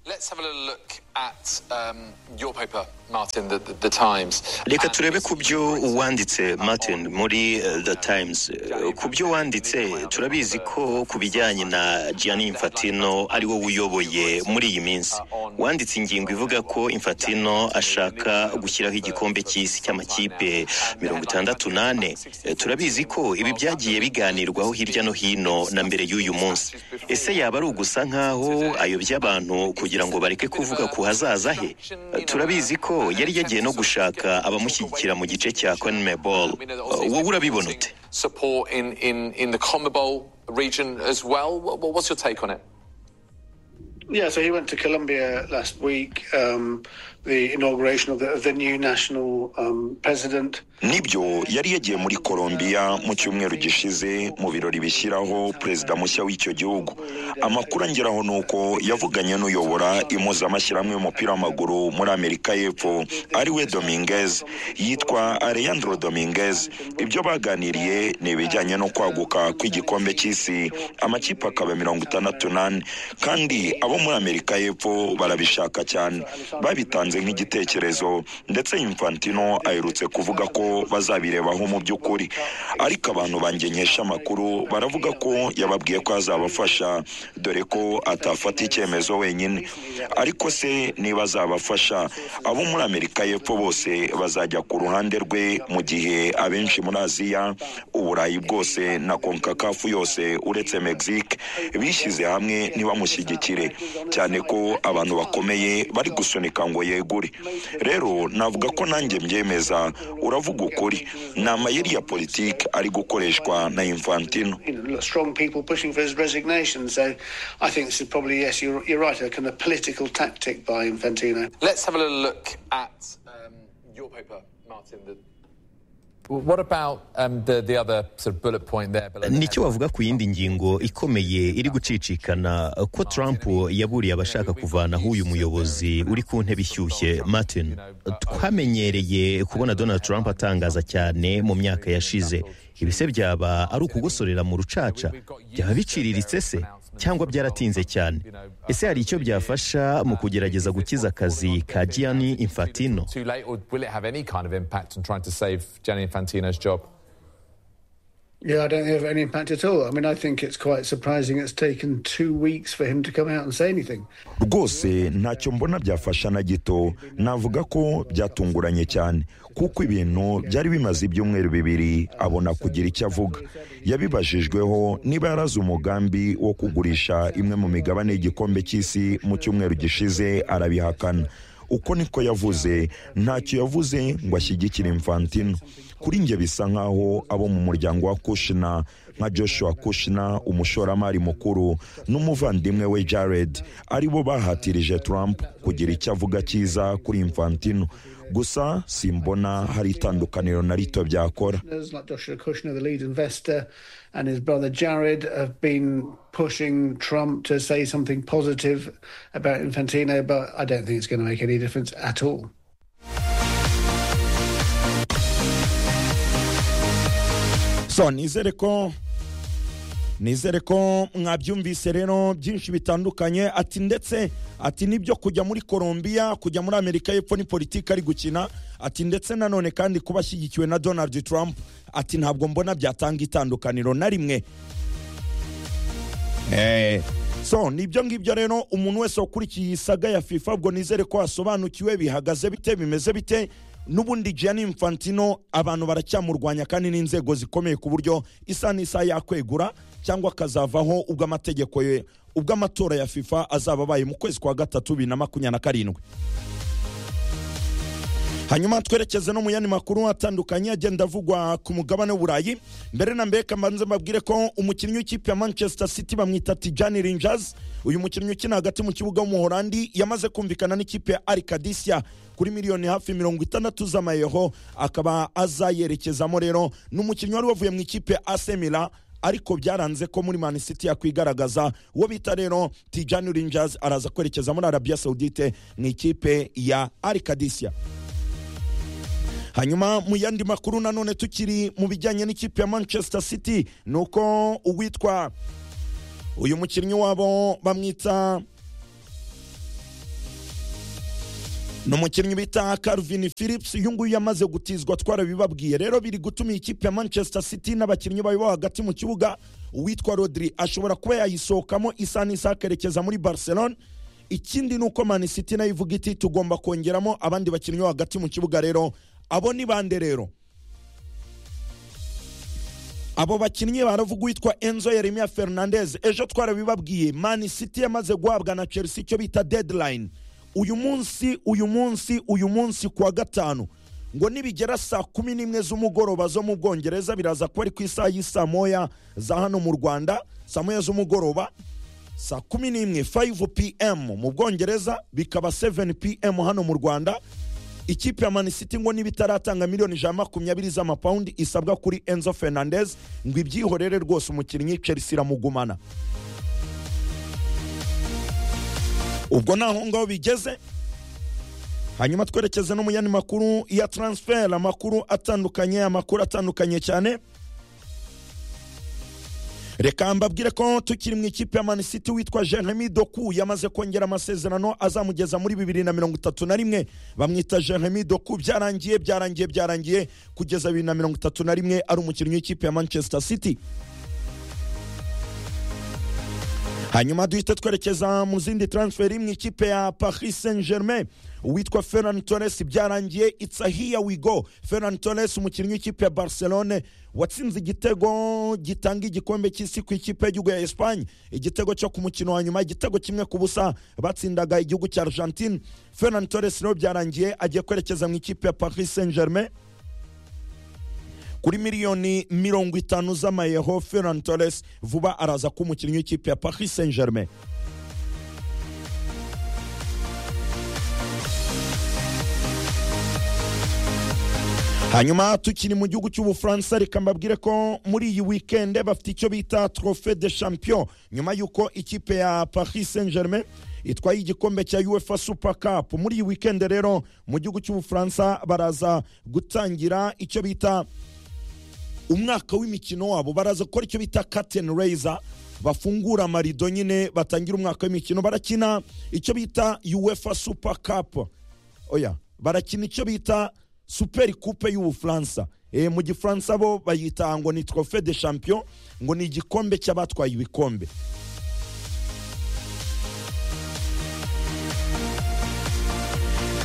let's have a little look at um, your paper, Martin, the, the, the Times. reka turebe ku byo wanditse martin muri eh, the times Eh, ku byo wanditse turabizi ko ku bijyanye na gianni infatino ari wowe uyoboye muri iyi minsi wanditse ingingo ivuga ko infatino ashaka gushyiraho igikombe cy'isi cy'amakipe mirongo itandatu n'ane Eh, turabizi ko ibi byagiye biganirwaho hirya no hino na mbere y'uyu munsi ese yaba ari ugusa nk'aho ayobya abantu kugira ngo bareke kuvuga ku hazaza he Eh, turabizi ko yari yagiye no gushaka abamushyigikira mu gice cya conmebol wowe urabibona ute Support in, in, in the CONMEBOL region as well. What, what's your take on it? Yeah, so he went to Colombia last week, um, the inauguration of the, of the new national um, president. nibyo yari yagiye muri colombia mu cyumweru gishize mu birori bishyiraho perezida mushya w'icyo gihugu amakuru angeraho ni uko yavuganye n'uyobora impuzamashyirahamwe y'umupira w'amaguru muri amerika y'epfo ari we dominguez yitwa alejandro dominguez ibyo baganiriye ni ibijyanye no kwaguka kw'igikombe cy'isi amakipe akaba mirongo itandatu n'ane kandi abo muri amerika y'epfo barabishaka cyane babitanze nk'igitekerezo ndetse infantino aherutse kuvuga ko bazabirebaho mu by'ukuri ariko abantu bangenyesha amakuru baravuga ko yababwiye ko azabafasha dore ko atafata icyemezo wenyine ariko se niba azabafasha abo muri amerika y'epfo bose bazajya ku ruhande rwe mu gihe abenshi muri aziya uburayi bwose na konkakafu yose uretse mexique bishyize hamwe ntibamushyigikire cyane ko abantu bakomeye bari gusunika ngo yegure rero navuga ko nanjye mbyemeza uravuga ukuri ni amayeri ya politiki ari gukoreshwa na infantino You know, strong people pushing for his resignation. So I think this is probably, yes, you're, you're right, a kind of political tactic by Infantino. Let's have a little look at um, your paper, Martin. The... What about um, the, the other sort of bullet point there? below the nicyo headline? bavuga ku yindi ngingo ikomeye iri gucicikana ko trump yaburiye abashaka kuvanaho uyu muyobozi uri ku ntebe ishyushye martin twamenyereye kubona donald trump atangaza cyane mu myaka yashize ibi se byaba ari ukugosorera mu rucaca byaba biciriritse se cyangwa byaratinze cyane ese hari icyo byafasha mu kugerageza gukiza akazi ka gianni infatino Too late, or will it have any kind of impact on trying to save Gianni Infantino's job? Yeah, I don't think it have any impact at all. I mean, I think it's quite surprising it's taken two weeks for him to come out and say anything. rwose ntacyo mbona byafasha na gito navuga ko byatunguranye cyane kuko ibintu byari bimaze ibyumweru bibiri abona kugira icyo avuga yabibajijweho niba yarazi umugambi wo kugurisha imwe mu migabane y'igikombe cy'isi mu cyumweru gishize arabihakana uko niko yavuze ntacyo yavuze ngo ashyigikire infantino kuri njye bisa nk'aho abo mu muryango wa kushina nka joshua kushina umushoramari mukuru n'umuvandimwe we jared aribo bahatirije trump kugira icyo avuga cyiza kuri infantino gusa simbona hari itandukaniro na rito byakora There's like Joshua Kushner, the lead investor, and his brother Jared have been pushing Trump to say something positive about Infantino, but I don't think it's going to make any difference at all. so nizere ko nizere ko mwabyumvise rero byinshi bitandukanye ati ndetse ati nibyo kujya muri colombia kujya muri amerika y'epfo ni politiki ari gukina ati ndetse nanone kandi kuba ashyigikiwe na donald trump ati ntabwo mbona byatanga itandukaniro na rimwe Eh, so nibyo ngibyo rero umuntu wese wakurikiye iyi saga ya fifa ubwo nizere ko wasobanukiwe bihagaze bite bimeze bite n'ubundi gianni infantino abantu baracyamurwanya kandi n'inzego zikomeye ku buryo isa n'isaha yakwegura cyangwa akazavaho ubwo amategeko ye ubwo amatora ya fifa azaba abaye mu kwezi kwa gatatu bibiri na makumyabiri na karindwi hanyuma twerekeze no mu yandi makuru atandukanye agenda avugwa ku mugabane w'uburayi mbere na mbere kambanze mbabwire ko umukinnyi w'ikipe ya manchester city bamwita tijani rinjers uyu mukinnyi ukina hagati mu kibuga w'umuhorandi yamaze kumvikana n'ikipe ya arikadisiya kuri miliyoni hafi mirongo itandatu z'amayeho akaba azayerekezamo rero ni umukinnyi wari wavuye mu ikipe ya asemira ariko byaranze ko muri Man City yakwigaragaza uwo bita rero Tijani Rangers araza kwerekeza muri Arabia Saudite mu ikipe ya Al Qadisiyah hanyuma mu yandi makuru nanone tukiri mu bijyanye n'ikipe ya manchester city ni uko uwitwa uyu mukinnyi wabo bamwita n'umukinnyi bita Calvin Phillips uyu nguyu yamaze gutizwa twarabibabwiye rero biri gutuma ikipe ya Manchester City n'abakinnyi bayo bo hagati mu kibuga uwitwa Rodri ashobora kuba yayisohokamo isa n'isaha akerekeza muri Barcelona ikindi ni uko Man City nayo ivuga iti tugomba kongeramo abandi bakinnyi bo hagati mu kibuga rero abo ni bande rero abo bakinnyi baravuga uwitwa enzo yeremiya fernandez ejo twarabibabwiye mani city yamaze guhabwa na chelsea icyo bita deadline uyu munsi uyu munsi uyu munsi ku wa gatanu ngo nibigera saa kumi n'imwe z'umugoroba zo mu bwongereza biraza kuba ari ku isaha y'isaa moya za hano mu rwanda saa moya z'umugoroba saa kumi n'imwe 5 pm mu bwongereza bikaba 7 pm hano mu rwanda ikipe ya mani city ngo niba itaratanga miliyoni ijana na makumyabiri z'amapawundi isabwa kuri enzo fernandez ngo ibyihorere rwose umukinnyi chelsea iramugumana ubwo ntaho ngaho bigeze hanyuma twerekeze no mu yandi makuru ya transfer amakuru atandukanye amakuru atandukanye cyane reka mbabwire ko tukiri mu ikipe ya mani city witwa jeremy doku yamaze kongera amasezerano azamugeza muri bibiri na mirongo itatu na rimwe bamwita jeremy doku byarangiye byarangiye byarangiye kugeza bibiri na mirongo itatu na rimwe ari umukinnyi w'ikipe ya manchester city hanyuma duhite twerekeza mu zindi transfer mu ikipe ya paris saint germain uwitwa ferran torres byarangiye it's a here we go ferran torres umukinnyi w'ikipe ya barcelone watsinze igitego gitanga igikombe cy'isi ku ikipe y'igihugu ya espanye igitego cyo ku mukino wa nyuma igitego kimwe ku busa batsindaga igihugu cya argentine ferran torres rero byarangiye agiye kwerekeza mu ikipe ya paris saint germain kuri miliyoni mirongo itanu z'amayeho ferran torres vuba araza kuba umukinnyi w'ikipe ya paris saint germain hanyuma tukiri mu gihugu cy'ubufaransa reka mbabwire ko muri iyi wikende bafite icyo bita trofe de champion nyuma y'uko ikipe ya paris saint germain itwaye igikombe cya uefa super cup muri iyi wikende rero mu gihugu cy'ubufaransa baraza gutangira icyo bita umwaka w'imikino wabo baraza gukora icyo bita katen reza bafungura amarido nyine batangira umwaka w'imikino barakina icyo bita uefa super cup oya barakina icyo bita superi kupe y'ubufaransa e, mu gifaransa bo bayita ngo ni trofe de champion ngo ni igikombe cy'abatwaye ibikombe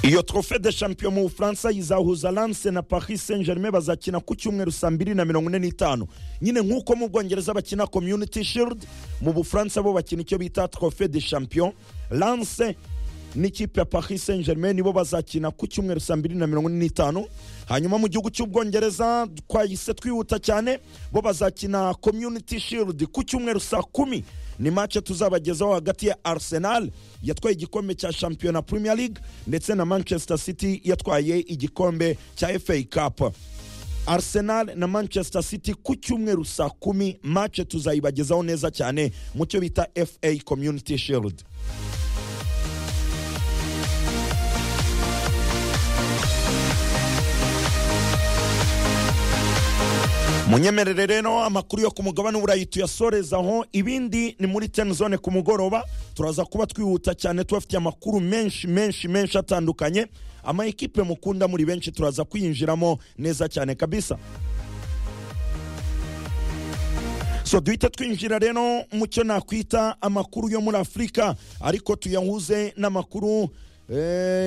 iyo trofe de champion mu bufaransa izahuza lance na paris saint germain bazakina ku cyumweru saa mbiri na mirongo ine n'itanu nyine nk'uko mu bwongereza bakina community shield mu bufaransa bo bakina icyo bita trofe de champion lance n'ikipe ya paris saint germain nibo bazakina ku cyumweru saa mbiri na mirongo ine n'itanu hanyuma mu gihugu cy'ubwongereza twahise twihuta cyane bo bazakina community shield ku cyumweru saa kumi ni mace tuzabagezaho hagati ya arsenal yatwaye igikombe cya shampiyona premier league ndetse na manchester city yatwaye igikombe cya fa cup arsenal na manchester city ku cyumweru saa kumi mace tuzayibagezaho neza cyane mu cyo bita fa community shield munyemerere rero amakuru yo ku mugabane w'uburayi tuyasorezaho ibindi ni muri tenizone ku mugoroba turaza kuba twihuta cyane tubafitiye amakuru menshi menshi menshi atandukanye ama ekipe mukunda muri benshi turaza kuyinjiramo neza cyane kabisa so duhita twinjira rero mu cyo nakwita amakuru yo muri afurika ariko tuyahuze n'amakuru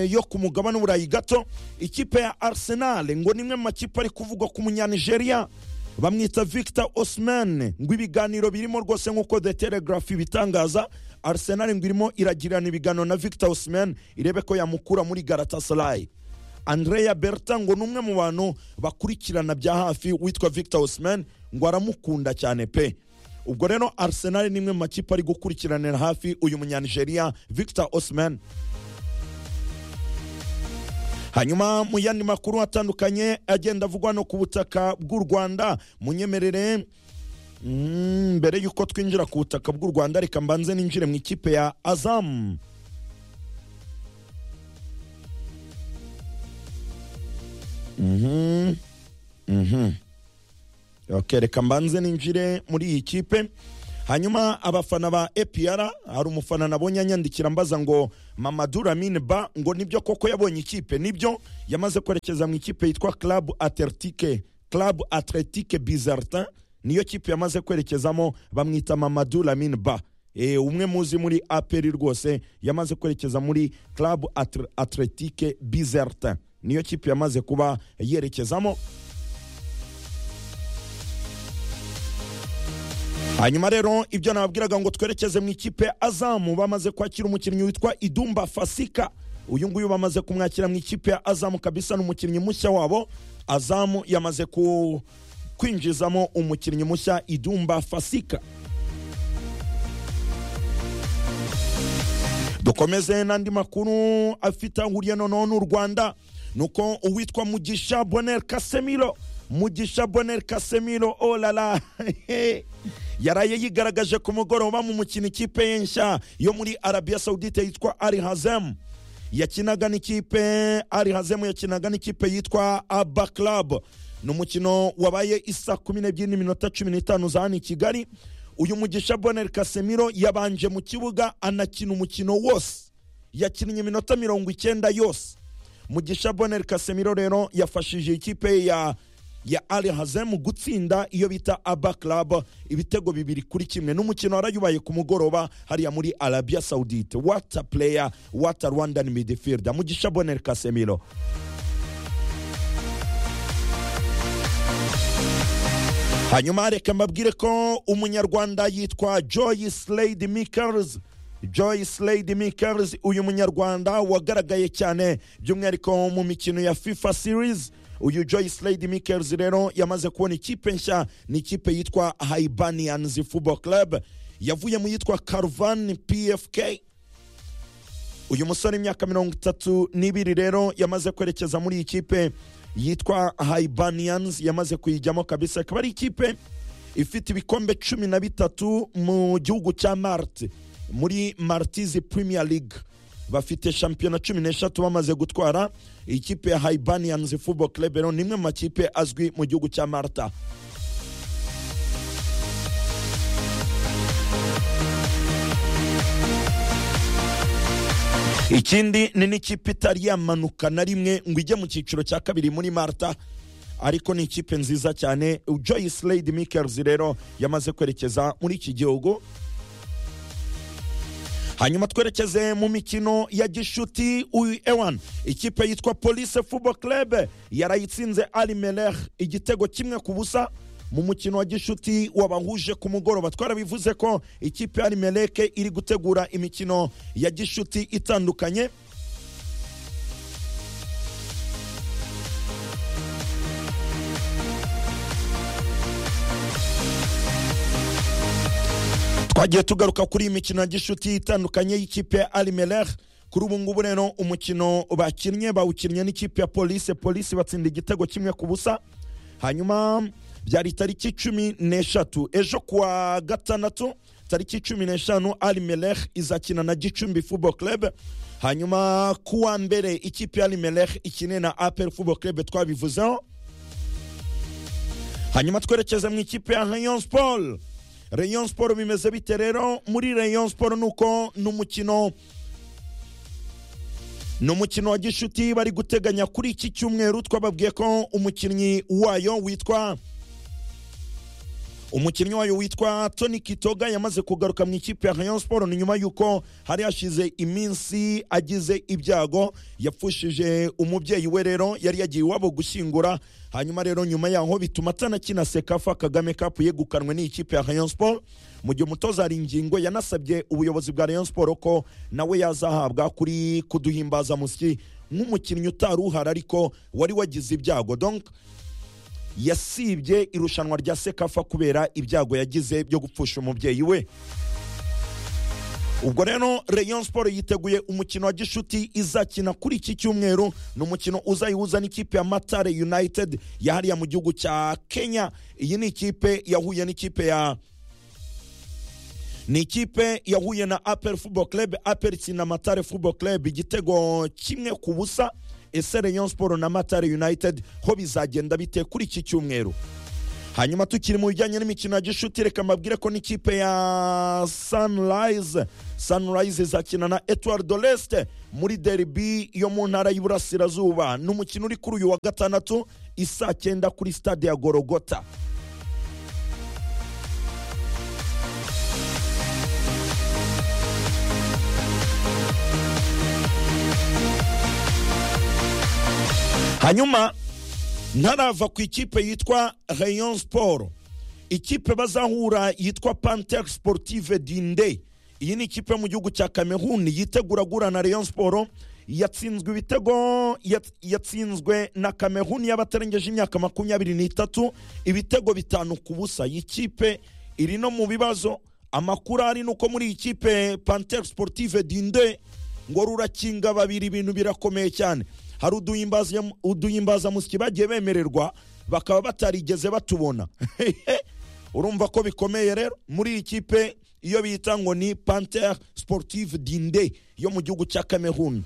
yo ku mugabane w'uburayi gato ikipe ya arsenal ngo ni imwe mu makipe ari kuvugwa ku munyanigeria bamwita victor osman ngo ibiganiro birimo rwose nk'uko the telegraph ibitangaza arsenal ngo irimo iragirana ibiganiro na victor osman irebe ko yamukura muri garatasarayi andrea berta ngo ni umwe mu bantu bakurikirana bya hafi witwa victor osman ngo aramukunda cyane pe ubwo rero arsenal ni imwe mu makipe ari gukurikiranira hafi uyu munyanigeria victor osman hanyuma mu yandi makuru atandukanye agenda avugwa no ku butaka bw'u rwanda munyemerere mbere y'uko twinjira ku butaka bw'u rwanda reka mbanze ninjire mu ikipe ya azamu reka mbanze ninjire muri iyi kipe hanyuma abafana ba APR hari umufana nabonye anyandikira mbaza ngo Mamadou Lamine Ba ngo nibyo koko yabonye ikipe nibyo yamaze kwerekeza mu ikipe yitwa Club Atletique Club Atletique Bizartin niyo kipe yamaze kwerekezamo bamwita Mamadou Lamine Ba e, umwe muzi muri APR rwose yamaze kwerekeza muri Club Atr- Atletique Bizertin niyo kipe yamaze kuba yerekezamo hanyuma rero ibyo nababwiraga ngo twerekeze mu ikipe azamu bamaze kwakira umukinnyi witwa idumba fasika uyu nguyu bamaze kumwakira mu ikipe ya azamu kabisa ni umukinnyi mushya wabo azamu yamaze ku kwinjizamo umukinnyi mushya idumba fasika dukomeze n'andi makuru afite ahuriye noneho n'u rwanda ni uko uwitwa mugisha bonel kasemiro mugisha bonel kasemiro olala yaraye yigaragaje ku mugoroba mu mukino ikipe ye nshya yo muri arabiya sawudite yitwa ari hazemu yakinaga n'ikipe ari hazemu yakinaga n'ikipe yitwa aba club ni umukino wabaye isa kumi n'ebyiri n'iminota cumi n'itanu za hano i kigali uyu mugisha bonel kasemiro yabanje mu kibuga anakina umukino wose yakinnye iminota mirongo icyenda yose mugisha bonel kasemiro rero yafashije ikipe ye ya ya ali hazemu gutsinda iyo bita aba club ibitego bibiri kuri kimwe n'umukino warayubaye ku mugoroba hariya muri arabia saudite wata player wata rwandan midfielder mugisha bonel kasemiro hanyuma reka mbabwire ko umunyarwanda yitwa joyce lady mikers joyce lady mikers uyu munyarwanda wagaragaye cyane by'umwihariko mu mikino ya fifa series uyu joyce lady mikers rero yamaze kubona ikipe nshya ni ikipe yitwa hibanians football club yavuye mu yitwa carvan pfk uyu musore imyaka mirongo itatu n'ibiri rero yamaze kwerekeza muri iyi kipe yitwa hibanians yamaze kuyijyamo kabisa ikaba ari ikipe ifite ibikombe cumi na bitatu mu gihugu cya marte muri martizi premier league bafite shampiyona cumi n'eshatu bamaze gutwara ikipe ya hibanians football club rero ni imwe mu makipe azwi mu gihugu cya marta ikindi ni n'ikipe itari yamanuka na rimwe ngo ijye mu cyiciro cya kabiri muri marta ariko ni ikipe nziza cyane joyce lady mikers rero yamaze kwerekeza muri iki gihugu hanyuma twerekeze mu mikino ya gishuti uyu ewan ikipe yitwa police football club yarayitsinze ali melech igitego kimwe ku busa mu mukino wa gishuti wabahuje ku mugoroba twarabivuze ko ikipe ya ali meleke iri gutegura imikino ya gishuti itandukanye twagiye tugaruka kuri iyi mikino ya gishuti itandukanye y'ikipe ya ali melech kuri ubu ngubu rero umukino bakinnye bawukinnye n'ikipe ya polisi polisi batsinda igitego kimwe ku busa hanyuma byari tariki cumi n'eshatu ejo kuwa gatandatu tariki cumi n'eshanu ali melech izakina na gicumbi football club hanyuma kuwa mbere ikipe ya ali melech ikine na apel football club twabivuzeho hanyuma twerekeze mu ikipe ya rayon sport rayon sport bimeze bite rero muri rayon sport nuko ni umukino ni umukino wa gishuti bari guteganya kuri iki cyumweru twababwiye ko umukinnyi wayo witwa umukinnyi wayo witwa tony kitoga yamaze kugaruka mu ikipe ya rayon sport ni nyuma y'uko hari hashize iminsi agize ibyago yapfushije umubyeyi we rero yari yagiye iwabo gushyingura hanyuma rero nyuma yaho bituma atanakina sekafa kagame cup yegukanwe n'ikipe ya rayon sport mu gihe umutoza hari ingingo yanasabye ubuyobozi bwa rayon sport ko nawe yazahabwa kuri kuduhimbazamusyi nk'umukinnyi utari uhari ariko wari wagize ibyago donc yasibye irushanwa rya sekafa kubera ibyago yagize byo gupfusha umubyeyi we ubwo rero rayon sport yiteguye umukino wa gishuti izakina kuri iki cyumweru ni umukino uzayihuza n'ikipe ya matare united yahariya mu gihugu cya kenya iyi ni ikipe yahuye n'ikipe ya ni ikipe yahuye na apel football club apel itsinda matare football club igitego kimwe ku busa ese rayon sport na matare united ho bizagenda bite kuri iki cyumweru hanyuma tukiri mu bijyanye n'imikino ya gishuti reka mbabwire ko n'ikipe ya sanirayize sanirayize izakina na etuwari doreste muri deribi yo mu ntara y'iburasirazuba ni umukino uri kuri uyu wa gatandatu isaa cyenda kuri stade ya gorogota hanyuma ntarava ku ikipe yitwa rayon siporo ikipe bazahura yitwa pantel sportive dinde iyi ni ikipe mu gihugu cya kameruni yitegura guhura na rayon siporo yatsinzwe ibitego yats- yatsinzwe na kameruni y'abatarengeje imyaka makumyabiri n'itatu ibitego bitanu ku busa iyi kipe iri no mu bibazo amakuru ari ni uko muri iyi kipe pantel sportive dinde ngo rurakinga babiri ibintu birakomeye cyane hari uduhimbaza- uduhimbazamusyi bagiye bemererwa bakaba batarigeze batubona urumva ko bikomeye rero muri iyi kipe iyo bita ngo ni panter sportive dinde yo mu gihugu cya kameruni